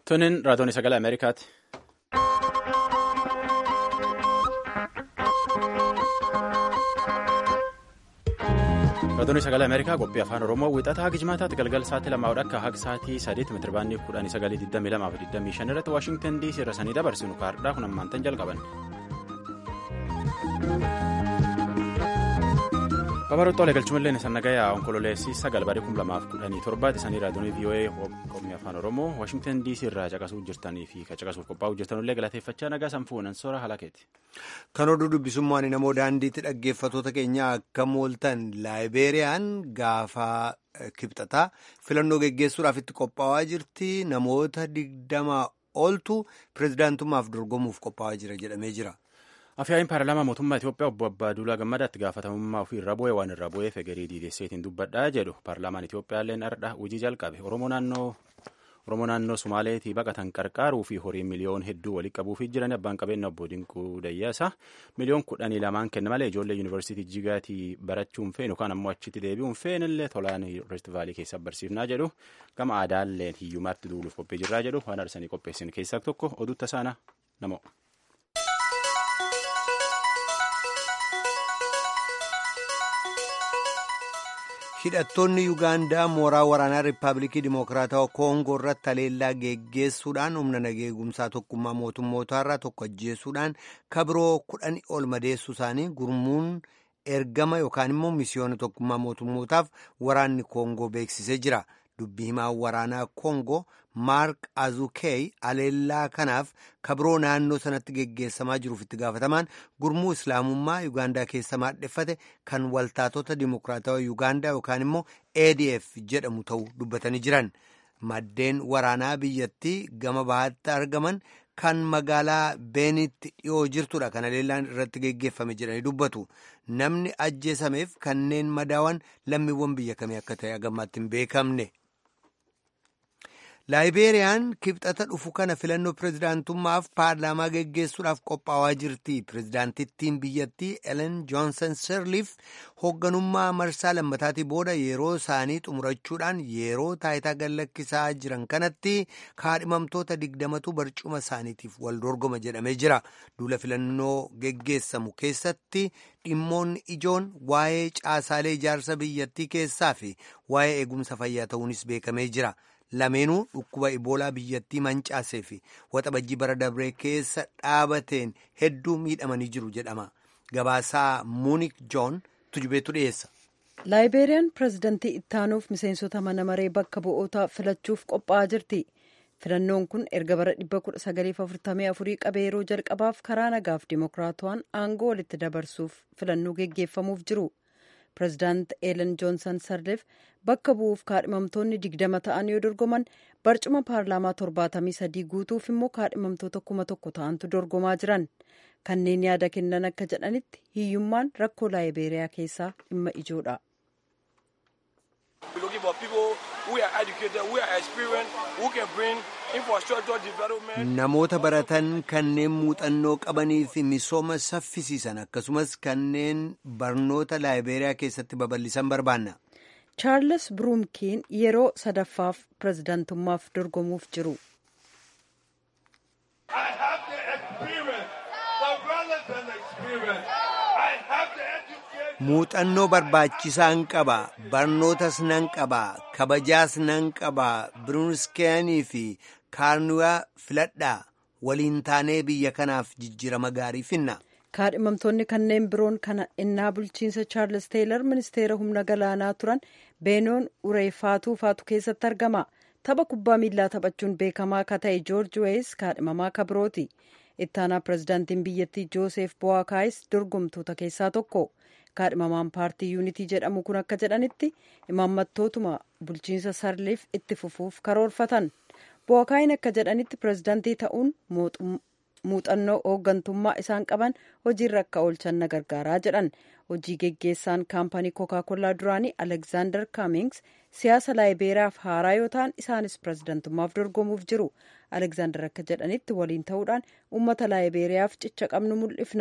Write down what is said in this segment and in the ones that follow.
Tunin raadiyoon sagalee Ameerikaati. Raadiyoon sagalee Ameerikaa qophii afaan Oromoo wixataa Gijmaataatti galgala sa'aatii lamaa akka haga sa'aatii sadeetti meetirabaandii kudhanii sagalii digdamii lamaa fi digdamii shan irratti Waashingtan DC irra sanii dabarsinu kaardhaa kun ammaantan jalqaban. Babaroota waliin galchumallee sannagaya onkololeessii sagal barii kum lamaaf kudhanii torbaati isaanii raadiyoonii VOA qophii afaan Oromoo Waashingtan DC irraa caqasuu jirtanii fi caqasuuf qophaa'uu jirtanillee galateeffachaa nagaa sanfuun ansoora halakeeti. Kan oduu dubbisummaan namoo daandiitti dhaggeeffatoota keenya akka mooltan laayibeeriyaan gaafa kibxataa filannoo geggeessuudhaaf itti qophaa'aa jirti namoota digdama oltu pirezidaantummaaf dorgomuuf qophaa'aa jira jedhamee jira. Afyaa'iin paarlaamaa mootummaa Itoophiyaa obbo Abbaaduulaa Gammadaatti gaafatamummaa ofii irra bu'ee waan irra bu'eef egerii diidesseetiin dubbadhaa jedhu paarlaamaan Itoophiyaallee ardha hojii jalqabe Oromoo naannoo Sumaaleetii baqatan qarqaaruu fi horii miliyoon hedduu walii qabuufii jiran abbaan qabeenya obbo Dinquu Dayyaasaa miliyoon kudhanii lamaan kenna malee ijoollee yuunivarsiitii Jigaatii barachuun feenu yookaan ammoo achitti deebi'uun feenillee tolaan Rift Vaalii keessa barsiifnaa jedhu gama aadaalleen hiyyumaatti duuluuf qophii jirraa jedhu waan arsanii qopheessin keessaa tokko oduu tasaana namoo. hidhattoonni yuugaandaa mooraa waraanaa riippaabilikii dimokiraatawaa koongoo irratti haleellaa geggeessuudhaan humna nageegumsaa tokkummaa mootummootaarraa tokko ajjeessuudhaan kabiroo kudhanii ol madeessuu isaanii gurmuun ergama yookaan immoo misiyoona tokkummaa mootummootaaf waraanni koongoo beeksisee jira dubbii himaa waraanaa koongoo maark azukeey haleellaa kanaaf kabiroo naannoo sanatti geggeessamaa jiruuf itti gaafatamaan gurmuu islaamummaa yuugaandaa keessa maadheffate kan waltaatota dimokiraatawaa yuugaandaa yookaan immoo adf jedhamu ta'uu dubbatanii jiran maddeen waraanaa biyyattii gama bahaatti argaman kan magaalaa beenitti dhiyoo jirtudha kan haleellaan irratti geggeeffame jedhanii dubbatu namni ajjeesameef kanneen madaawan lammiiwwan biyya kamii akka ta'e agammaatti hin beekamne. laayibeeriyaan kibxata dhufu kana filannoo pirezidaantummaaf paarlaamaa geggeessuudhaaf qophaa'aa jirti pirezidaantittiin biyyattii elen joonsan sirliif hoogganummaa marsaa lammataatii booda yeroo isaanii xumurachuudhaan yeroo taayitaa gallakkisaa jiran kanatti kaadhimamtoota digdamatu barcuma isaaniitiif wal dorgoma jedhamee jira duula filannoo geggeessamu keessatti dhimmoonni ijoon waa'ee caasaalee ijaarsa biyyattii keessaa fi waa'ee eegumsa fayyaa ta'uunis beekamee jira. lameenuu dhukkuba iboolaa biyyattii mancaasee fi waxabajjii bara dabree keessa dhaabateen hedduu miidhamanii jiru jedhama gabaasaa muunik joon tujubeetu dhiyeessa. laayibeeriyaan pirezidantii ittaanuuf miseensota mana maree bakka bu'ootaa filachuuf qophaa'aa jirti filannoon kun erga bara 1944 qabee yeroo jalqabaaf karaa nagaaf dimokiraatawaan aangoo walitti dabarsuuf filannoo geggeeffamuuf jiru. pirezidaant eelen joonsan sarleef bakka bu'uuf kaadhimamtoonni digdama ta'an yoo dorgoman barcuma paarlaamaa torbaatamii sadii guutuuf immoo kaadhimamtoota kuma tokko ta'antu dorgomaa jiran kanneen yaada kennan akka jedhanitti hiyyummaan rakkoo laayibeeriyaa keessaa dhimma ijoodha. namoota baratan kanneen muuxannoo qabanii fi misooma saffisiisan akkasumas kanneen barnoota laayibeeriyaa keessatti babal'isan barbaanna. chaarles bruumkiin yeroo sadaffaaf pirezidaantummaaf dorgomuuf jiru. muuxannoo barbaachisaan qaba barnootas nan qaba kabajaas nan qaba biruunskeenii fi kaarnuyaa filadhaa waliin taanee biyya kanaaf jijjiirama gaarii finna. kaadhimamtoonni kanneen biroon kana innaa bulchiinsa chaarles teeylor ministeera humna galaanaa turan beenoon ureefaatuu faatu keessatti argama tapha kubbaa miillaa taphachuun beekamaa akka ta'e joorji weeyis kaadhimamaa akka birooti ittaanaa pirezidaantiin biyyattii jooseef bo'aakaayis dorgomtoota keessaa tokko kaadhimamaan paartii yuunitii jedhamu kun akka jedhanitti imaammattootuma bulchiinsa sarliif itti fufuuf karoorfatan bo'aakaayin akka jedhanitti pirezidaantii ta'uun muuxannoo hooggantummaa isaan qaban hojiirra akka oolchan na gargaaraa jedhan hojii geggeessaan kaampanii kookaa-kollaa duraanii alekzaandar kaamings siyaasa laayibeeriyaaf haaraa yoo ta'an isaanis pirezidaantummaaf dorgomuuf jiru alekzaandar akka jedhanitti waliin ta'uudhaan uummata laayibeeriyaaf cicha qabnu mul'ifna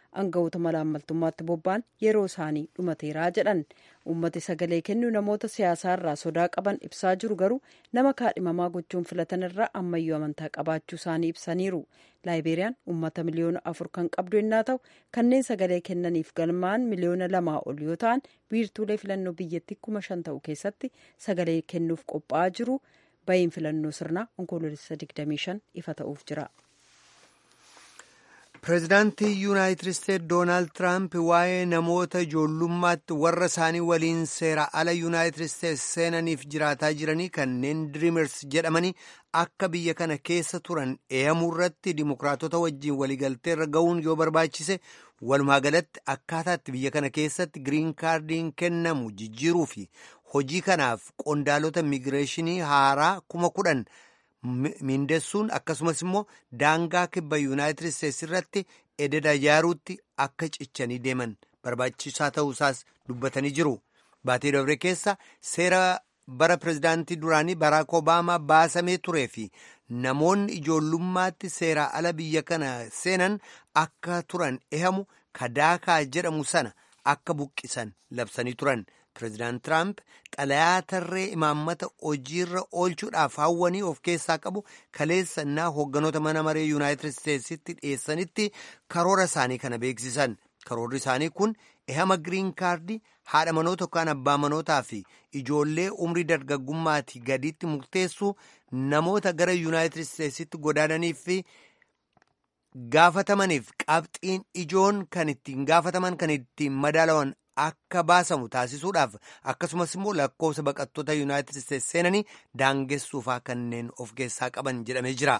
aangawoota malaammaltummaatti bobba'an yeroo isaanii dhumateeraa jedhan uummati sagalee kennu namoota siyaasaarraa sodaa qaban ibsaa jiru garuu nama kaadhimamaa gochuun filatan irraa ammayyuu amantaa qabaachuu isaanii ibsaniiru laayibeeriyaan uummata miliyoona afur kan qabdu yennaa ta'u kanneen sagalee kennaniif galmaan miliyoona lamaa ol yoo ta'an wiirtuulee filannoo biyyattii kuma shan ta'u keessatti sagalee kennuuf qophaa'aa jiru bahiin filannoo sirnaa onkoloolessa 25 ifa ta'uuf jira. pireezidaantii yuunaayitid isteetsi doonaald tiraamp waa'ee namoota ijoollummaatti warra isaanii waliin seera ala yuunaayitid isteetsi seenaniif jiraataa jiranii kanneen diriimers jedhamanii akka biyya kana keessa turan eeyamuu irratti dimokiraatota wajjiin waliigaltee irra ga'uun yoo barbaachise walumaa galatti akkaataatti biyya kana keessatti giriin kaardiin kennamu jijjiiruu fi hojii kanaaf qondaalota imigireeshinii haaraa kuma kudhan. miindessuun akkasumas immoo daangaa kibba yuunaayitid isteetsi irratti ededa ijaaruutti akka cichanii deeman barbaachisaa ta'uusaas dubbatanii jiru baatee dabre keessa seera bara pireezidaantii duraanii baraak obaamaa baasamee turee fi namoonni ijoollummaatti seeraa ala biyya kana seenan akka turan ehamu kadaakaa jedhamu sana akka buqqisan labsanii turan. pireezidaant tiraamp xalayaa tarree imaammata hojiirra oolchuudhaaf hawwanii of keessaa qabu kaleessannaa hoogganoota mana maree yuunaayitid isteetsitti dhiyeessanitti karoora isaanii kana beeksisan karoorri isaanii kun ehama giriin kaardii haadha manoota yookaan abbaa manootaa fi ijoollee umrii dargaggummaatii gadiitti murteessuu namoota gara yuunaayitid isteetsitti godaananiif fi gaafatamaniif qabxiin ijoon kan ittiin gaafataman kan ittiin madaalawan akka baasamu taasisuudhaaf akkasumas immoo lakkoofsa baqattoota yuunaayitid isteetsi seenanii daangessuufaa kanneen of keessaa qaban jedhamee jira.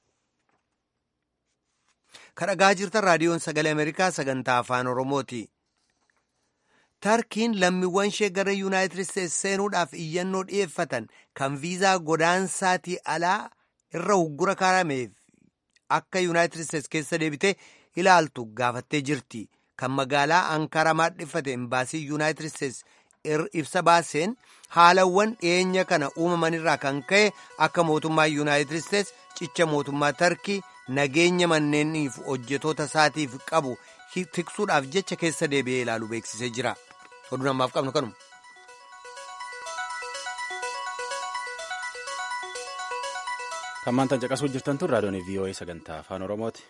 kadhagaa jirtan raadiyoon sagalee ameerikaa sagantaa afaan oromooti. tarkiin lammiiwwan ishee gara yuunaayitid isteetsi seenuudhaaf iyyannoo dhi'eeffatan kan viizaa godaansaatii alaa irra uggura kaa'ameef akka yuunaayitid isteetsi keessa deebitee ilaaltu gaafattee jirti. kan magaalaa Ankaraa maadhiffate imbaasii yuunaayitid isteetsi ibsa baaseen haalawwan dhiyeenya kana uumamanirraa kan ka'e akka mootummaa yuunaayitid isteetsi cicha mootummaa tarkii nageenya manneeniif hojjetoota isaatiif qabu tiksuudhaaf jecha keessa deebi'ee ilaalu beeksisee jira. Oduu namaaf qabnu kanuma. Kan maantaan caqasuu jirtan tun raadiyoon VOA sagantaa afaan Oromooti.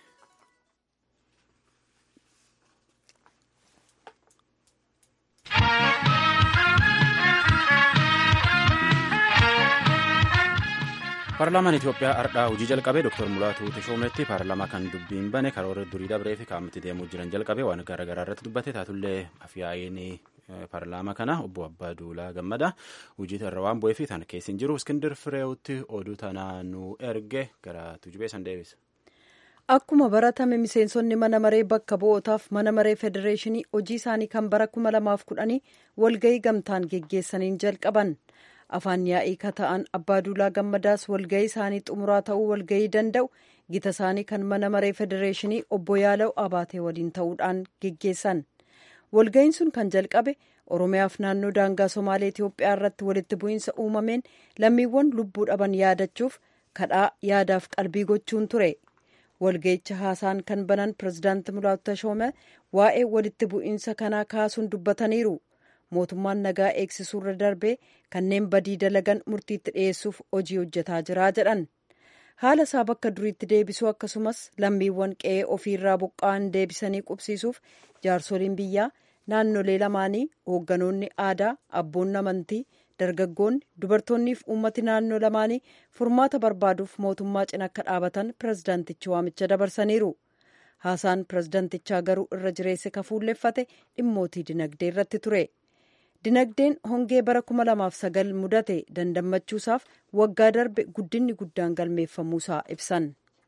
paarlaamaan Itoophiyaa ardhaa hojii jalqabee Dr. Mulaatuu Teshoometti paarlaamaa kan dubbiin bane karoora durii dabree fi kaa'amatti deemuu jiran jalqabee waan garaagaraa irratti dubbate taatullee afyaa'een paarlaamaa kana obbo Abbaa Duulaa Gammada hojii irra waan bu'ee fi tan keessa hin jiru Iskindir Fireewutti oduu tanaa nu erge gara tujubee san deebisa. Akkuma baratame miseensonni mana maree bakka bu'ootaaf mana maree federeeshinii hojii isaanii kan bara kuma lamaaf kudhanii walgahii gamtaan geggeessaniin jalqaban. afaan yaa'ii ka ta'an abbaa duulaa gammadaas walgahii isaanii xumuraa ta'uu walgahii danda'u gita isaanii kan mana maree federeeshinii obbo Yaalaw Abaatee waliin ta'uudhaan geggeessan walgahiin sun kan jalqabe oromiyaaf naannoo daangaa somaalee Itoophiyaa irratti walitti bu'iinsa uumameen lammiiwwan lubbuu dhaban yaadachuuf kadhaa yaadaaf qalbii gochuun ture walgahicha haasaan kan banan pirezidaanti Mulaatu Tashoome waa'ee walitti bu'iinsa kanaa kaasuun dubbataniiru. mootummaan nagaa eegsisuurra darbee kanneen badii dalagan murtiitti dhiyeessuuf hojii hojjetaa jiraa jedhan haala isaa bakka duriitti deebisuu akkasumas lammiiwwan qe'ee ofiirraa buqqa'an deebisanii qubsiisuuf jaarsoliin biyyaa naannolee lamaanii hoogganoonni aadaa abboonni amantii dargaggoonni dubartoonniif uummati naannoo lamaanii furmaata barbaaduuf mootummaa cina akka dhaabatan pirezidaantichi waamicha dabarsaniiru haasaan pirezidaantichaa garuu irra jireesse kafuulleeffate dhimmootii dinagdee irratti ture. dinagdeen hongee bara kuma lamaaf sagal mudate dandammachuusaaf waggaa darbe guddinni guddaan galmeeffamuusaa ibsan.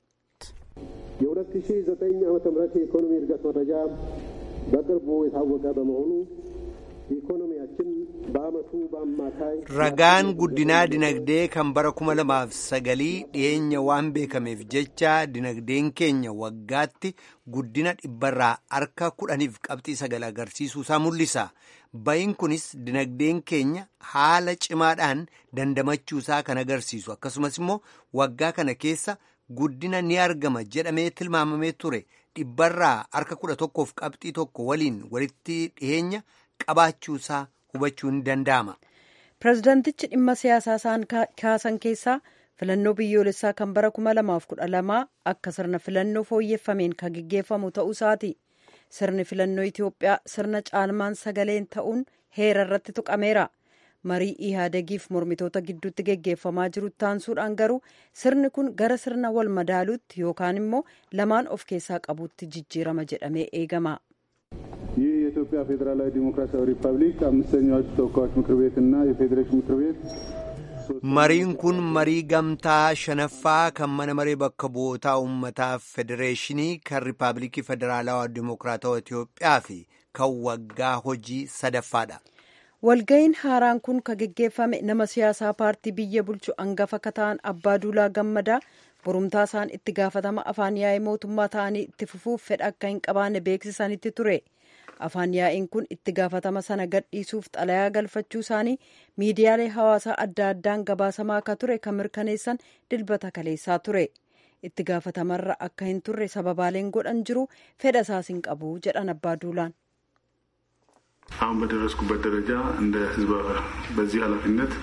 የሁለት ሺ ዘጠኝ ዓመተ ምህረት የኢኮኖሚ እድገት መረጃ በቅርቡ የታወቀ በመሆኑ ኢኮኖሚያችን በአመቱ በአማካይ ragaan guddinaa dinagdee kan bara kuma lamaaf sagalii dhiyeenya waan beekameef jecha dinagdeen keenya waggaatti guddina dhibbarraa harka kudhaniif qabxii sagal agarsiisuusaa mul'isa. ba'iin kunis dinagdeen keenya haala cimaadhaan dandamachuusaa kan agarsiisu akkasumas immoo waggaa kana keessa guddina ni argama jedhamee tilmaamamee ture dhibbarraa harka kudha tokkoof qabxii tokko waliin walitti dhiheenya qabaachuusaa hubachuu ni danda'ama. pirezidaantichi dhimma siyaasaa isaan kaasan keessaa filannoo biyyoolessaa kan bara 2012 akka sirna filannoo fooyyeffameen kan geggeeffamu ta'uu isaati. sirni filannoo Itoophiyaa sirna caalmaan sagaleen ta'uun heera irratti tuqameera. marii ihaadegiif mormitoota gidduutti geggeeffamaa jiru taansuudhaan garuu sirni kun gara sirna wal madaaluutti yookaan immoo lamaan of keessaa qabuutti jijjiirama jedhamee eegama. ይህ የኢትዮጵያ ፌዴራላዊ ዲሞክራሲያዊ ሪፐብሊክ አምስተኛው ተወካዮች ምክር ቤት እና የፌዴሬሽን ምክር ቤት mariin kun marii gamtaa shanaffaa kan mana maree bakka bu'ootaa uummataa federeeshinii kan riippaabilikii federaalawaa dimokiraatawaa Itoophiyaa fi kan waggaa hojii sadaffaadha. walga'iin haaraan kun kan geggeeffame nama siyaasaa paartii biyya bulchu hangafa kataan abbaa duulaa gammadaa borumtaa isaan itti gaafatama afaan yaa'ii mootummaa ta'anii itti fufuuf fedha akka hin qabaanne beeksisanitti ture afaan yaa'iin kun itti gaafatama sana gadhiisuuf xalayaa galfachuu isaanii miidiyaalee hawaasaa adda addaan gabaasamaa akka ture kan mirkaneessan dilbata kaleessaa ture itti gaafatamarra akka hin turre sababaaleen godhan jiru fedha isaas hin qabu jedhan abbaa duulaan. አሁን በደረስኩበት ደረጃ እንደ ህዝብ በዚህ ኃላፊነት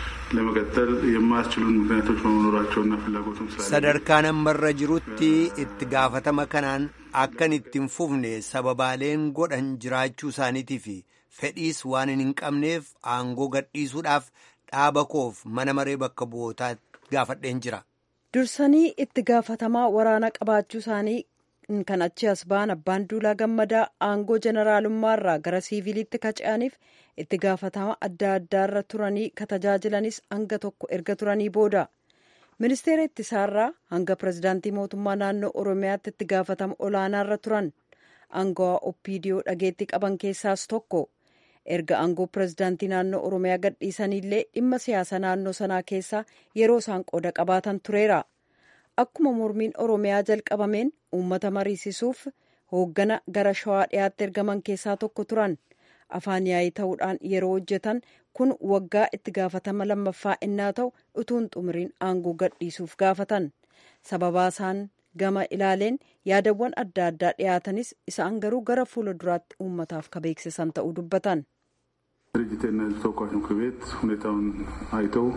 ለመቀጠል የማያስችሉን ምክንያቶች በመኖራቸውና ፍላጎቱም ስላለ sadarkaa nammarra jirutti itti gaafatama kanaan akkan itti hin fufne sababaaleen godhan jiraachuu isaaniitii fi fedhiis waan hin qabneef aangoo gadhiisuudhaaf dhaaba koof mana maree bakka bu'ootaa gaafadheen jira. dursanii itti gaafatamaa waraana qabaachuu isaanii kan achi as ba'an abbaan duulaa gammadaa aangoo jeneraalummaarraa gara siiviliitti kaca'aniif itti gaafatama adda addaarra turanii ka tajaajilanis hanga tokko erga turanii booda ministeera ittisaarraa hanga pirezidaantii mootummaa naannoo oromiyaatti itti gaafatama olaanaarra turan aangawaa oppiidiyoo dhageetti qaban keessaas tokko erga aangoo pirezidaantii naannoo oromiyaa gadhiisanillee dhimma siyaasa naannoo sanaa keessaa yeroo isaan qooda qabaatan tureera. akkuma mormiin oromiyaa jalqabameen uummata mariisisuuf hooggana gara shawaa dhiyaatti ergaman keessaa tokko turan afaan yaa'ii ta'uudhaan yeroo hojjetan kun waggaa itti gaafatama lammaffaa innaa ta'u utuun xumuriin aangoo gadhiisuuf gaafatan sababaa isaan gama ilaaleen yaadawwan adda addaa dhiyaatanis isaan garuu gara fuula duraatti uummataaf ka beeksisan ta'uu dubbatan. ድርጅትና ህዝብ ተወካዮች ምክር ቤት ሁኔታውን አይተው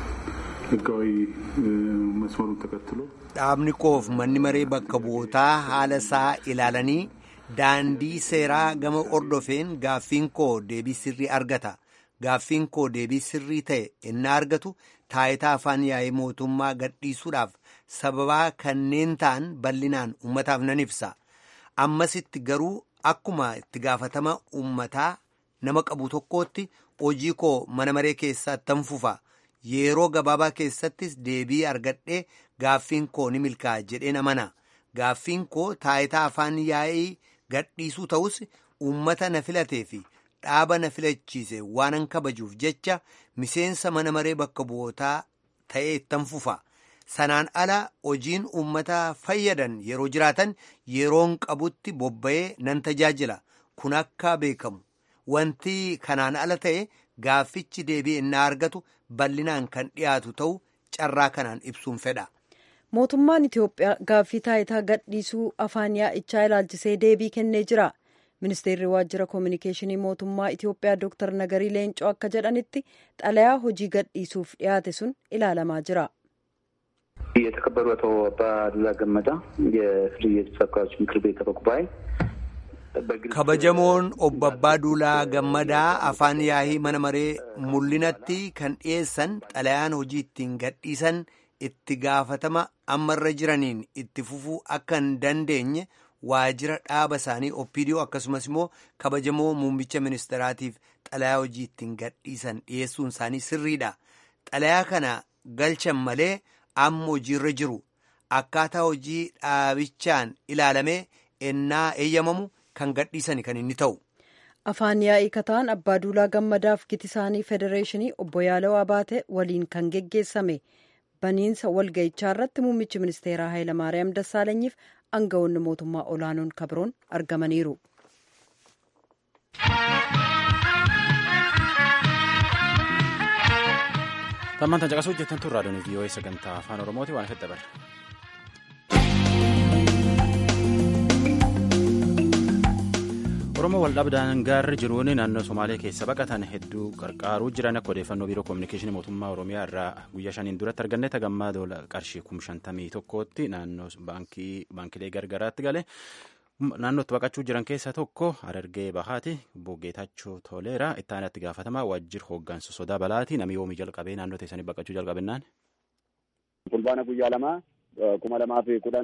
ህጋዊ መስመሩን ተከትሎ dhaabni koof manni maree bakka bu'ootaa haala isaa ilaalanii daandii seeraa gama ordofeen gaaffiin koo deebii sirrii argata gaaffiin koo deebii sirrii ta'e innaa argatu taayitaa afaan yaa'ii mootummaa gadhiisuudhaaf sababaa kanneen ta'an bal'inaan ummataaf nan ibsa ammasitti garuu akkuma itti gaafatama ummataa nama qabu tokkootti hojii koo mana maree keessatti tan fufa yeroo gabaabaa keessattis deebii argadhee gaaffiin koo ni milkaa'a jedheen amana gaaffiin koo taayitaa afaan yaa'ii gadhiisuu ta'us uummata na filatee fi dhaaba na filachiise waanan kabajuuf jecha miseensa mana maree bakka bu'ootaa ta'ee ittan fufa sanaan ala hojiin uummata fayyadan yeroo jiraatan yeroon qabutti bobba'ee nan tajaajila kun akka beekamu wanti kanaan ala ta'e gaaffichi deebii innaa argatu bal'inaan kan dhiyaatu ta'u carraa kanaan ibsuun fedha. mootummaan itiyoophiyaa gaaffii taayitaa gadhiisuu afaan yaa'ichaa ilaalchisee deebii kennee jira ministeerri waajjira koominikeeshinii mootummaa itiyoophiyaa dooktar nagarii leencoo akka jedhanitti xalayaa hojii gadhiisuuf dhiyaate sun ilaalamaa jira. የተከበሩ አቶ አባዱላ ገመዳ የፍልይ ተወካዮች ምክር ቤት አፈ ጉባኤ kabajamoon obbo Abbaa Duulaa Gammadaa afaan yaa'ii mana maree mul'inatti kan dhiyeessan xalayaan hojii ittiin gadhiisan itti gaafatama ammarra jiraniin itti fufuu akka hin dandeenye waajjira dhaaba isaanii oppiidiyoo akkasumas immoo kabajamoo muummicha ministeraatiif xalayaa hojii ittiin gadhiisan dhiyeessuun isaanii sirriidha. Xalayaa kana galchan malee amma hojiirra jiru akkaataa hojii dhaabichaan ilaalamee ennaa eeyyamamu. kan gadhiisani kan inni ta'u. afaan yaa'ii kataan abbaa duulaa gammadaaf giti isaanii federeeshinii obbo Yaala'oo Abaate waliin kan geggeessame baniinsa walga'ichaa irratti muummichi ministeeraa Hayilamaariyaam Dassaalenyiif aangawoonni mootummaa olaanoon kabroon argamaniiru. Tammaan tan caqasuu jettan tun raadiyoon vii'oo'ee sagantaa afaan oromooti waan fedha bara. oromoo waldhabdaan gaarri jiruun naannoo somaalee keessa baqatan hedduu qarqaaruu jiran akka odeeffannoo biiroo koominikeeshinii mootummaa oromiyaa irraa guyyaa shaniin duratti arganne tagammaa doola qarshii kum shantamii tokkootti naannoo baankilee gargaraatti gale naannootti baqachuu jiran keessaa tokko harargee bahaati bogeetachoo toleera itti aanatti gaafatamaa waajjir hooggansa sodaa balaati namni yoomii jalqabee naannoo teessanii baqachuu jalqabennaan. fulbaana guyyaa lamaa kuma lamaa fi kudhan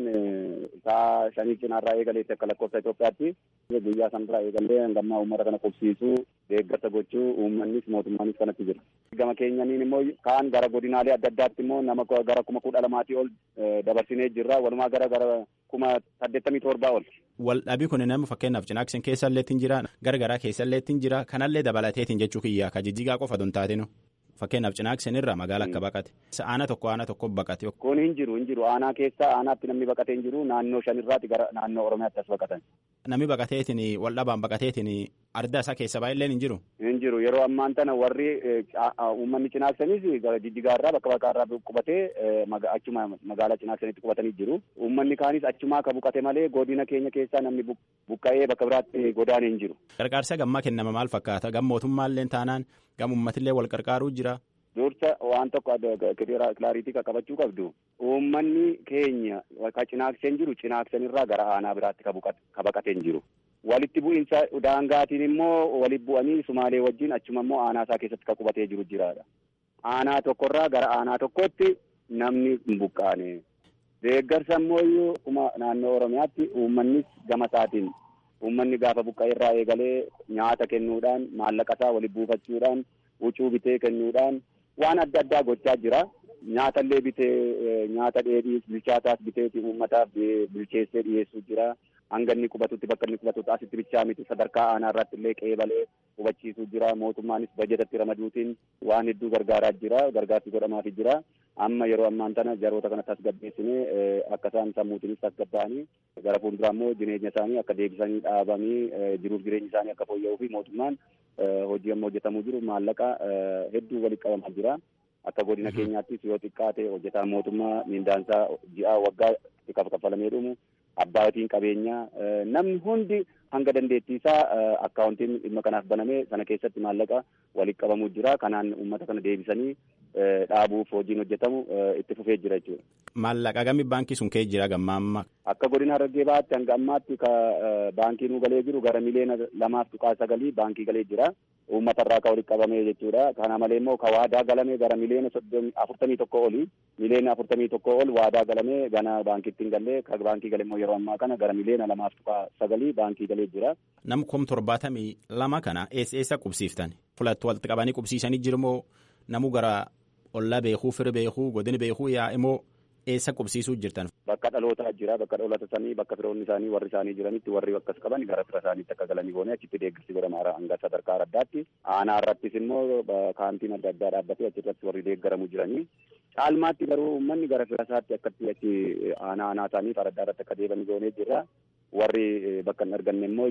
isaa shanii cinaarraa eegaleetti akka lakkoofsa Itoophiyaatti guyyaa sanarraa eegallee hangammaa uummata kana qubsiisuu deeggarsa gochuu uummannis mootummaanis kanatti jira. Gama keenyaniin immoo kaan gara godinaalee adda addaatti immoo nama gara kuma kudha lamaatii ol dabarsinee jirra walumaa gara gara kuma saddeettamii torbaa ol. Waldhabii kun nama fakkeenyaaf cinaaksin keessa illee jira gargaraa keessa illee jira kanallee dabalateetiin jechuu kiyyaa ka jijjigaa qofa don taatinu. Fakkeenyaaf cinaaksin irraa magaala akka baqate. Aanaa tokko aanaa tokko baqate. Kun hin jiru hin jiru aanaa keessa aanaatti namni baqatee hin jiru naannoo shanirraati gara naannoo Oromiyaatti as baqatan. Namni baqateetiin waldhabaan baqateetiin ardaa isaa keessa baay'illee hin jiru. Hin jiru yeroo ammaan tana warri uummanni cinaaksanis jijjigaarraa bakka baqaarraa qubatee achuma magaalaa cinaaksanitti qubatanii jiru. Uummanni kaanis achumaa ka buqate malee godina keenya keessaa namni buqqa'ee bakka biraatti godaane hin jiru. Gargaarsa gammaa kennama maal fakkaata? Gam mootummaallee taanaan gam uummatillee wal qarqaaruu jira. Dursa waan tokko kilaariitii qaqqabachuu qabdu. Uummanni keenya ka cinaaksen jiru cinaaksenirraa gara aanaa biraatti ka baqatee hin jiru. Walitti bu'iinsa daangaatiin immoo walitti bu'anii Sumaalee wajjin achuma immoo aanaa isaa keessatti ka qubatee jiru jiraadha. Aanaa tokkorraa gara aanaa tokkotti namni hin buqqaane. Deeggarsa immoo kuma naannoo Oromiyaatti uummannis gama isaatiin uummanni gaafa buqqa'e irraa eegalee nyaata kennuudhaan maallaqa isaa walitti buufachuudhaan huccuu bitee kennuudhaan waan adda addaa gochaa jira. Nyaata illee bitee nyaata dheedhii bilchaataas biteeti uummataaf bilcheessee dhiyeessuu jira. Hanga inni qubatutti bakka inni qubatutti asitti bichaa miti sadarkaa aanaa irratti illee qeebalee hubachiisuu jira. Mootummaanis bajetatti ramaduutiin waan hedduu gargaaraa jira. Gargaarsi godhamaafii jira. Amma yeroo ammaan tana jaroota kana tasgabbeessinee akka isaan sammuutiinis tasgabba'anii gara fuulduraa immoo jireenya isaanii akka deebisanii dhaabanii jiruuf jireenyi isaanii akka fooyya'uu fi mootummaan hojii amma hojjetamuu jiru maallaqa hedduu walitti qabamaa jira. Akka godina keenyaattis yoo xiqqaate hojjetaan mootummaa mindaansaa ji'a waggaa xiqqaaf kaffalamee dhumu abbaatiin qabeenyaa namni hundi hanga dandeettii isaa akkaawuntiin dhimma kanaaf banamee sana keessatti maallaqa walitti qabamuu jira. Kanaan uummata kana deebisanii dhaabuuf hojiin hojjetamu itti fufee jira jechuudha. Maallaqa gami baankii sun kee jira gamma amma. Akka godina Harargee Bahaatti hanga ammaatti ka baankii nu galee jiru gara miliyoona lamaaf tuqaa sagalii baankii galee jira. Uummata irraa ka walitti qabamee jechuudha. Kana malee immoo ka waadaa galamee gara miliyoona afurtamii tokko oli miliyoona afurtamii tokko ol waadaa galamee gana baankiitti hin gallee ka baankii galee immoo yeroo ammaa kana gara miliyoona lamaaf tuqaa sagalii baankii galee jira. Nam kom torbaatamii lama kana eessa eessa qubsiiftan? Fulatti walitti qabanii qubsiisanii jirumoo namuu gara ollaa beekuu fira beekuu godina beekuu yaa immoo eessa qubsiisuu jirtan. Bakka dhalootaa jira bakka dhalootaa isaanii bakka firoonni isaanii warri isaanii jiranitti warri akkas qaban gara fira isaaniitti akka galanii goone achitti deeggarsi godhama hanga sadarkaa addaatti aanaa irrattis immoo kaantiin adda addaa dhaabbatee achirratti warri deeggaramu jiranii. Caalmaatti garuu uummanni gara fira isaatti akkatti achi aanaa aanaa isaaniif adda irratti akka deebanii goonee jirra. warri bakka hin arganne immoo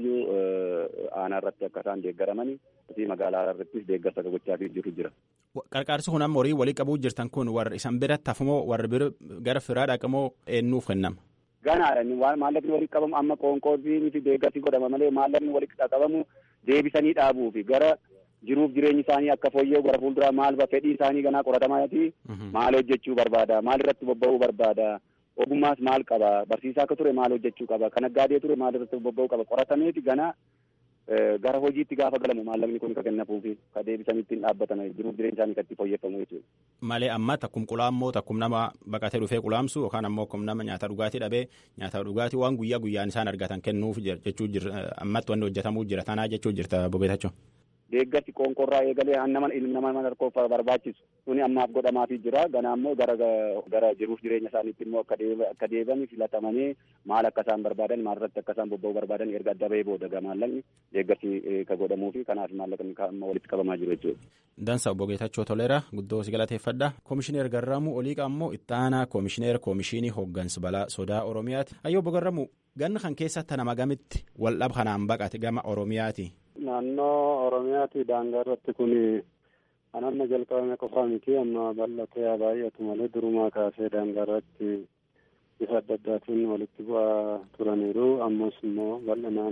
aanaa irratti akka isaan deeggaramani fi magaalaa irrattis deeggarsa gochaa jiru jira. Qarqaarsi kun amma horii walii qabuu jirtan kun warri isan biratti hafumoo warri bira gara firaa dhaqamoo eenyuuf kennama? Ganaadha maallaqni walitti qabamu amma qoonqoodii fi deeggarsi godhama malee maallaqni walitti qabamu deebisanii dhaabuu fi gara jiruuf jireenyi isaanii akka fooyya'u gara fuulduraa maal fedhii isaanii ganaa qoratamaati maal hojjechuu barbaada maal irratti bobba'uu barbaada. ogummaas maal qaba barsiisaa akka ture maal hojjechuu qaba kan naggaadee ture maal irratti bobba'uu qaba qoratameeti gana gara hojiitti gaafa galamu maallaqni kun ka kennafuufi ka deebisanii ittiin dhaabbatan jiruuf jireenya isaanii kan itti fooyyeffamu jechuudha. Malee amma takkum qulaammoo takkum nama baqatee dhufee qulaamsu yookaan ammoo akkum nama nyaata dhugaatii dhabee nyaata dhugaatii waan guyyaa guyyaan isaan argatan kennuuf jechuu jira ammatti wanni hojjetamuu jira tanaa jechuu jirta bobeetachuu. deeggarsi qoonqorraa eegalee nama ilmi nama harkoof barbaachisu suni ammaaf godhamaafii jira ganaa immoo gara gara jiruuf jireenya isaaniitti immoo akka deebi'an filatamanii maal akka isaan barbaadan maal irratti akka isaan bobba'uu barbaadan erga adda bahee booda gaa maallaqni deeggarsi ka godhamuu fi kanaaf maallaqni amma walitti qabamaa jiru jechuudha. Dansa obbo Geetachoo Toleera guddoo si galateeffadha. Koomishineer Garramuu Oliiqa ammoo ittaanaa koomishineer koomishinii hooggansa balaa sodaa Oromiyaati. Ayyoo obbo Garramuu ganna kan keessatti nama gamitti waldhab kanaan baqate gama Oromiyaati. Naannoo Oromiyaati daangaa irratti kun kan amma jalqabame qofaa miti amma bal'atee baay'atu malee durumaa kaasee daangaa irratti bifa adda addaatiin walitti bu'aa turaniiru ammas immoo bal'inaan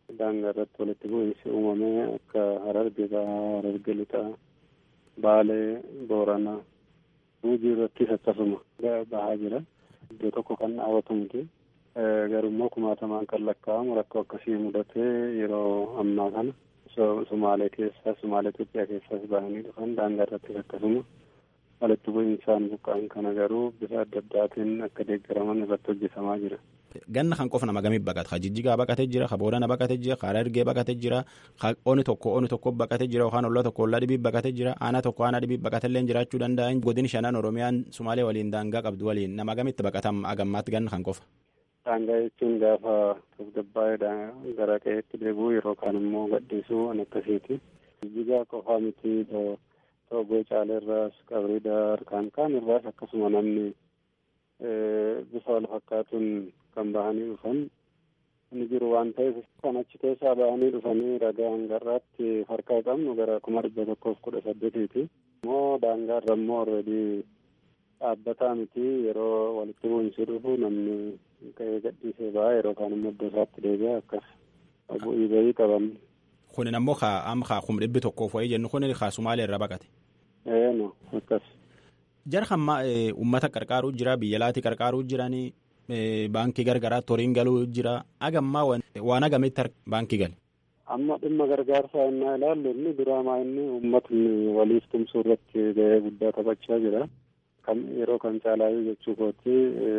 daangaa irratti walitti bu'iinsi uumamee akka hararge bahaa hararge lixaa baalee booranaa Gujii irrattis akkasuma bahaa jira iddoo tokko kan dhaabatu miti garummoo kumaatamaan kan lakkaa'amu rakkoo akkasii mudatee yeroo ammaa kana Sumaalee keessaa Sumaalee Itoophiyaa keessaas bahanii dhufan daangaa irrattis akkasuma walitti bu'iinsaan buqqa'an kana garuu bifa adda addaatiin akka deeggaraman irratti hojjetamaa jira. Ganna kan qofa nama gamii baqata. Ka Jijjigaa baqatee jira, ka Boorana baqatee jira, ka Harargee baqatee jira, ka Oni tokko Oni tokko baqatee jira, yookaan ollaa tokko ollaa dhibii baqatee jira, aanaa tokko aanaa dhibii baqatee illee jiraachuu danda'an. Godin shanan Oromiyaan Sumaalee waliin daangaa qabdu waliin nama gamitti baqatam agammaatti ganna kan qofa. Daangaa jechuun gaafa tasgabbaa'ee gara qe'eetti deebi'u yeroo kaan immoo gadhiisuu an akkasiiti. Jijjigaa qofaa miti Toogoo Caaleerraas Qabrii Daar kaan kaan irraas akkasuma namni bifa wal fakkaatuun kan bahanii dhufan ni jiru waan ta'eef kan achi keessaa bahanii dhufanii ragaa hangarraatti harkaa qabnu gara kuma dhibba tokkoof kudha saddeetiiti. Immoo daangaa irra immoo alreedii dhaabbataa miti yeroo walitti bu'iinsi dhufu namni ka'ee gadhiisee ba'a yeroo kaan immoo iddoo isaatti deebi'a akkas bu'ii bahii qaban. Kunin ammoo ka amma ka kum dhibbi tokkoof wayii jennu kunin ka Sumaalee irra baqate. Ee no akkas. Jara hamma uummata qarqaaruu jira biyya laati qarqaaruu jiranii baankii gargaraa toriin galuu jira agammaa waan agamitti baankii gale. Amma dhimma gargaarsaa innaa ilaallu inni duraamaa inni uummatni waliif tumsuu irratti gahee guddaa taphachaa jira. Kan yeroo kan caalaayyuu jechuu kooti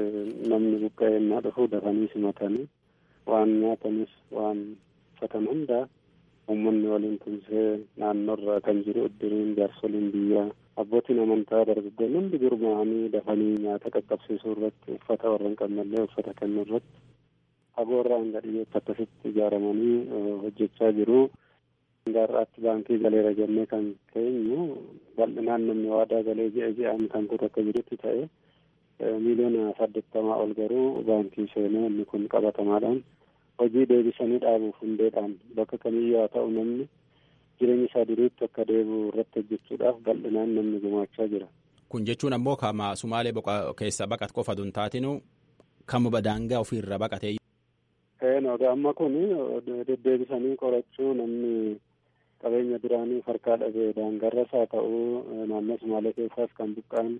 namni buqqa'ee innaa dhufu dafanii simatanii waan nyaatanis waan uffatan hundaa uummanni waliin tumsee naannoorra kan jiru iddiriin jaarsoliin biyyaa abbootiin amantaa dargaggoonni hundi gurmaa'anii dafanii nyaata qaqqabsiisuu irratti uffata warra hin qabnellee uffata kennuu irratti fagoorraa hanga dhiyyeetti akkasitti ijaaramanii hojjechaa jiru. Gaarraatti baankii galeera jennee kan keenyu bal'inaan namni waadaa galee ji'a ji'aan kan kutu akka jirutti ta'e miiliyoona saddeettamaa ol garuu baankii seenee inni kun qabatamaadhaan hojii deebisanii dhaabuuf hundeedhaan bakka kamiyyuu haa ta'u namni jireenya isaa duriitti akka deebi'u irratti hojjechuudhaaf bal'inaan namni gumaachaa jira. Kun jechuun ammoo kama Sumaalee keessa baqat qofa dun taatinu kamuma daangaa ofiirra baqatee. Eenoo amma kun deddeebisanii qorachuu namni qabeenya duraanii harkaa dhabee daangarras haa ta'u naannoo Sumaalee keessaas kan buqqa'an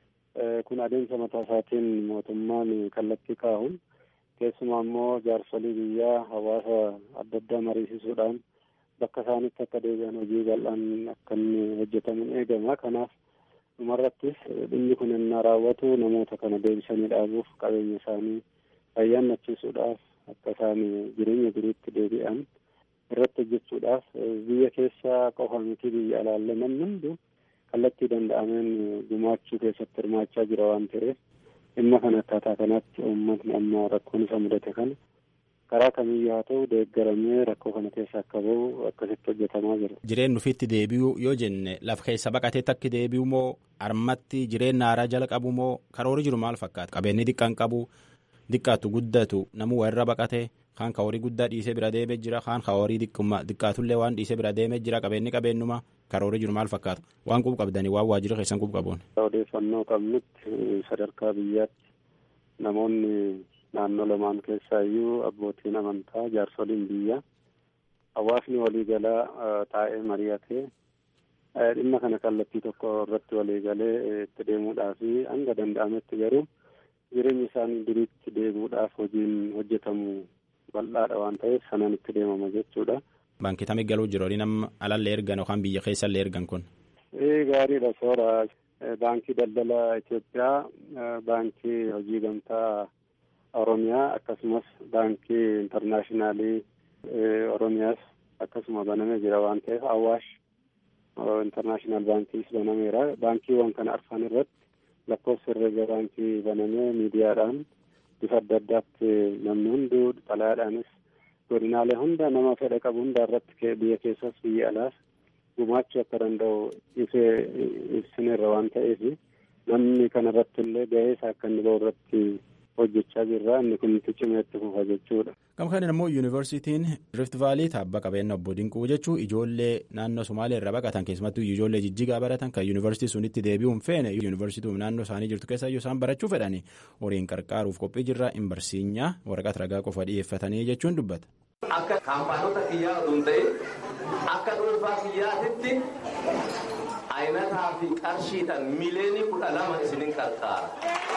kun adeemsa mataa isaatiin mootummaan kallattii kaa'uun keessumaa immoo jaarsolii biyyaa hawaasa adda addaa mariisisuudhaan bakka isaanitti akka deebi'an hojii bal'aan akka inni hojjetamuun eegama kanaaf dhumarrattis dhimmi kun innaa raawwatu namoota kana deebisanii dhaabuuf qabeenya isaanii fayyaannachiisuudhaaf akka isaan jireenya duriitti deebi'an irratti hojjechuudhaaf biyya keessaa qofa miti biyya alaallee namni hundu kallattii danda'ameen gumaachuu keessatti hirmaachaa jira waan ta'eef dhimma kana akkaataa kanatti uummatni amma rakkoon isa mudate kana karaa kamiyyuu haa ta'u deeggaramee rakkoo kana keessa akka bahu akkasitti hojjetamaa jira. Jireen nufitti deebi'uu yoo jenne lafa keessa baqateetti akka deebi'u moo armatti jireenya haaraa jala qabu moo karoorri jiru maal fakkaata? Qabeenyi xiqqaan qabu xiqqaatu guddatu namuu warra baqate kaan ka horii guddaa dhiisee bira deemee jira kaan ka horii xiqqaatullee waan dhiisee bira deemee jira qabeenyi qabeenyuma karoorri jiru maal fakkaata? Waan qub qabdanii waan waajjira keessan qub qabuun. Odeeffannoo qabnutti sadarkaa biyyaatti namoonni naannoo lamaan keessaa iyyuu abbootiin amantaa jaarsoliin biyyaa hawaasni waliigalaa taa'ee mari'atee dhimma kana kallattii tokko irratti waliigalee itti deemuudhaaf hanga danda'ametti garuu jireenya isaanii duriitti deemuudhaaf hojiin hojjetamu bal'aadha waan ta'eef sanaan itti deemama jechuudha. Baankii tamii galuu jiru horiin amma alallee ergan yookaan biyya keessallee ergan kun. Ee gaariidha soora. Baankii daldala Itoophiyaa, baankii hojii gamtaa Oromiyaa akkasumas baankii intarnaashinaalii Oromiyaas akkasuma banamee jira waan ta'eef Awaash intarnaashinaal baankiis banameera. Baankiiwwan kana arfan irratti lakkoofsa herreega baankii banamee miidiyaadhaan bifa adda addaatti namni hunduu xalayaadhaanis godinaalee hunda nama fedha qabu hunda irratti biyya keessas biyya alaas gumaachuu akka danda'u ibsineerra waan ta'eef namni kana irratti illee gahee isaa akka inni bahu irratti hojjechaa jirra inni kun cimee itti fufa jechuudha. Gama kanaan immoo yuunivarsiitiin Rift Vaalii taabba qabeenya obbo Dinquu jechuun ijoollee naannoo Somaalee irraa baqatan keessumattuu ijoollee jijjigaa baratan kan yuunivarsiitii sunitti deebi'uun feene yuunivarsiitii naannoo isaanii jirtu keessa iyyuu isaan barachuu fedhani horiin qarqaaruuf qophii jirra hin barsiinyaa waraqaa ragaa qofa dhiyeeffatanii jechuun dubbata. Akka kaampaanota kiyyaa osoo hin ta'in akka dhuunfaa kiyyaatitti ayinataa fi qarshiidhaan miliyoonii kudha lama isinin qarqaara.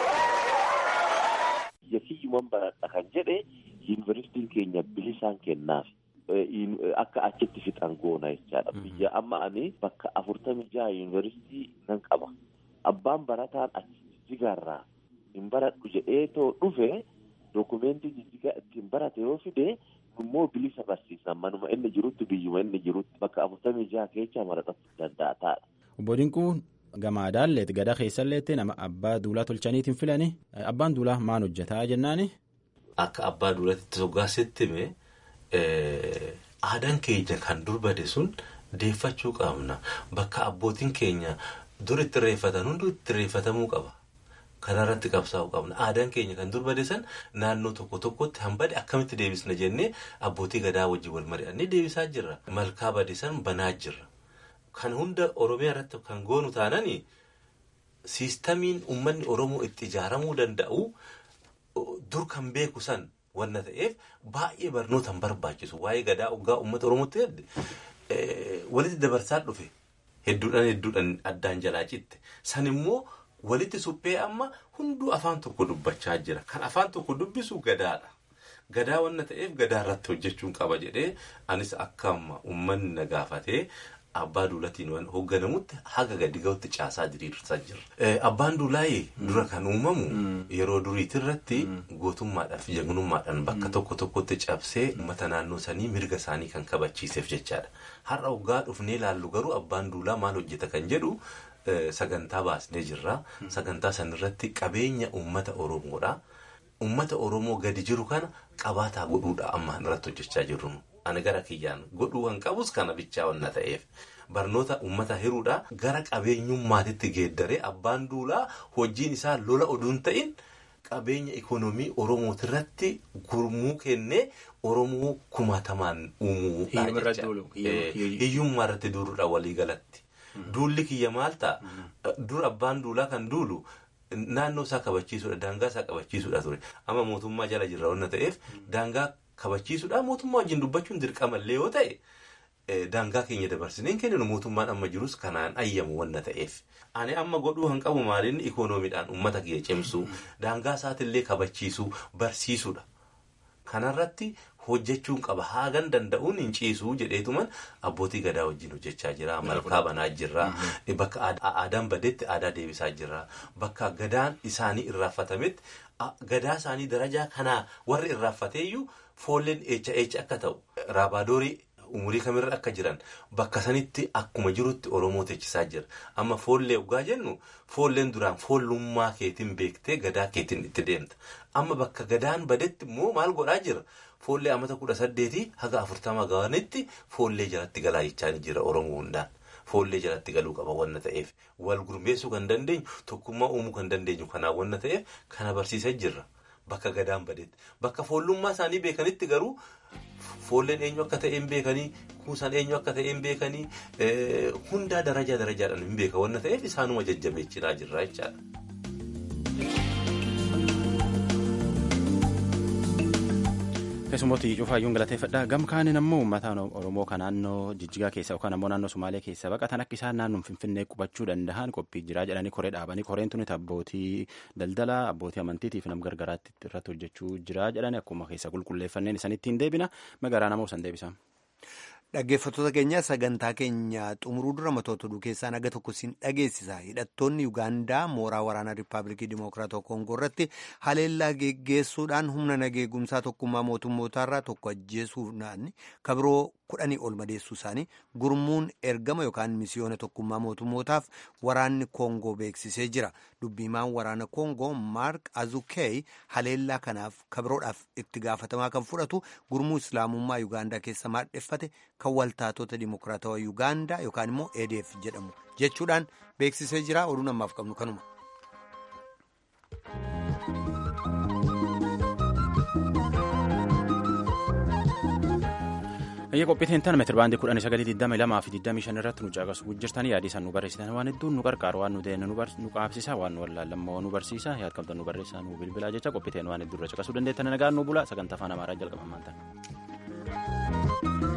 Biyya kiyyuman baradha kan jedhe yuunivarsiitiin keenya bilisaan kennaaf. Akka achitti fixan goona jechaadha. Biyya amma ani bakka afurtamii jaha yuunivarsiitii nan qaba. Abbaan barataan achi jijjigaarraa hin baradhu jedhee too dhufe dookumentii jijjigaa ittiin barate yoo fide immoo bilisa barsiisan manuma inni jirutti biyyuma inni jirutti bakka afurtamii jaha keessa maradhachuu danda'a taa'adha. Obbo Dinquu gamaadaalleet gada keessalleetti nama abbaa duulaa tolchaniitiin filani abbaan duulaa maal hojjetaa jennaani. Akka abbaa duulaatti soggaasetti hime aadaan keenya kan dur bade sun deeffachuu qabna bakka abbootiin keenya dur itti reeffatan hundi itti reeffatamuu qaba. Kanarratti qabsaa'uu qabna. Aadaan keenya kan dur bade san naannoo tokko tokkotti hambade akkamitti deebisna jennee abbootii gadaa wajjin wal mari'annee deebisaa jirra. Malkaa bade san banaa jirra. Kan hunda Oromiyaa irratti kan goonu taanani siistamiin uummanni Oromoo itti ijaaramuu danda'u dur kan beeku san wanna ta'eef baay'ee barnoota hin barbaachisu. Waa'ee gadaa hoggaa uummata Oromootti walitti dabarsaa dhufe hedduudhaan hedduudhaan addaan jalaa citte. San immoo walitti suphee amma hunduu afaan tokko dubbachaa jira. Kan afaan tokko dubbisu gadaadha. Gadaa wanna ta'eef gadaa irratti hojjechuun qaba jedhee anis akka amma uummanni na gaafatee abbaa duulatiin waan hoogganamutti haga gadi ga'utti caasaa diriirsaa jira. Abbaan duulaayee dura kan uumamu yeroo duriitirratti gootummaadhaaf jagnummaadhaan bakka tokko tokkotti cabsee uummata naannoo sanii mirga isaanii kan kabachiiseef jechaadha. Har'a hoggaa dhufnee ilaallu garuu abbaan duulaa maal hojjeta kan jedhu sagantaa baasnee jirra. Sagantaa sanarratti qabeenya uummata Oromoodha. Uummata Oromoo gadi jiru kana qabaataa godhuudha amma irratti hojjechaa jirru. Ani gara kiyyaan godhuu kan qabus kana bichaa wanna ta'eef. Barnoota uummata hiruudha gara qabeenyummaatitti geeddaree abbaan duulaa hojiin isaa lola oduun ta'in qabeenya ikoonoomii Oromootirratti gurmuu kennee Oromoo kumaatamaan uumuudha Hiyyummaa irratti duuluudha waliigalatti. Duulli kiyya maal ta'a? Dur abbaan duulaa kan duulu naannoo isaa kabachiisuudha. Daangaa isaa kabachiisuudha ture. Amma mootummaa jala jirra wanna ta'eef daangaa kabachiisuudha. Mootummaa wajjin dubbachuun dirqamallee yoo ta'e daangaa keenya dabarsineen kenninu mootummaan amma jirus kanaan ayyamu wanna ta'eef. Ani amma godhuu kan qabu maaliin ikoonomiidhaan uummata kiyya cimsuu daangaa isaatiillee kabachiisuu barsiisuudha. Kanarratti hojjechuun qaba haagan danda'uun hin ciisuu jedheetuman abbootii gadaa wajjin hojjechaa jira malkaa banaa jirra bakka aadaan badetti aadaa deebisaa jirra bakka gadaan isaanii irraafatametti gadaa isaanii darajaa kanaa warri irraafateeyyuu foolleen eecha eecha akka ta'u raabaadorii umurii kamirra akka jiran bakka sanitti akkuma jirutti oromoo teechisaa jira amma foollee ugaa jennu foolleen duraan foollummaa keetiin beektee gadaa keetiin itti deemta amma bakka gadaan badetti immoo maal godhaa jira foollee amata kudha saddeetii haga afurtama ga'anitti foollee jalatti galaa jechaa jira oromoo hundaan. Foollee jalatti galuu qaba wanna ta'eef wal gurmeessuu kan dandeenyu tokkummaa uumuu kan dandeenyu kanaan wanna ta'eef kana barsiisaa jirra bakka gadaan badeetti bakka foollummaa isaanii beekanitti garuu foolleen eenyu akka ta'een beekanii kuusaan eenyu akka ta'een beekanii hundaa darajaa darajaadhaan hin beeka wanna ta'eef isaanuma jajjabeechinaa jirra jechaadha. keessummooti cufaayyuun galateeffadha gamkaaniin ammoo uummata oromoo kan naannoo jijjigaa keessa yookaan ammoo naannoo sumaalee keessa baqatan akka isaan naannoo finfinnee qubachuu danda'an qophii jiraa jedhanii koree dhaabanii koreen tuni abbootii daldalaa abbootii amantiitiif nam gargaraatti irratti hojjechuu jiraa jedhanii akkuma keessa qulqulleeffanneen isanitti hin deebina magaalaa namoo san deebisa. Dhaggeeffattoota keenya sagantaa keenya xumuruu dura matoota oduu keessaa naga tokko siin dhageessisa. Hidhattoonni Yuugaandaa mooraa waraanaa Rippaabilikii Dimokiraatawaa Koongoo irratti haleellaa geggeessuudhaan humna nageegumsaa tokkummaa mootummootaarraa tokko ajjeesuudhaan kabiroo kudhanii ol madeessuu isaanii gurmuun ergama yookaan misiyoona tokkummaa mootummootaaf waraanni Koongoo beeksisee jira. Dubbiimaan waraana Koongoo Maark Azukey haleellaa kanaaf kabiroodhaaf itti gaafatamaa kan fudhatu gurmuu islaamummaa Yuugaandaa keessa maadheffate kan waltaatota dimokiraatawaa Yuugaandaa yookaan immoo EDF jedhamu jechuudhaan beeksisee jira. Oduun ammaaf qabnu kanuma. Ayya qophiitiin tan meetira baandii kudhanii sagalii digdamii lamaa fi digdamii shan irratti nu caqasu jirtanii yaadii san nu barreessitan waan hedduun nu qarqaaru waan nu deenne nu qaabsisa waan nu wallaallammoo nu barsiisa yaad qabdan nu barreessaa nu bilbilaa jecha qophiiteen waan hedduu irra caqasuu dandeettan nagaan nu bula sagantaa afaan amaaraa jalqabamaan ta'e. jenna.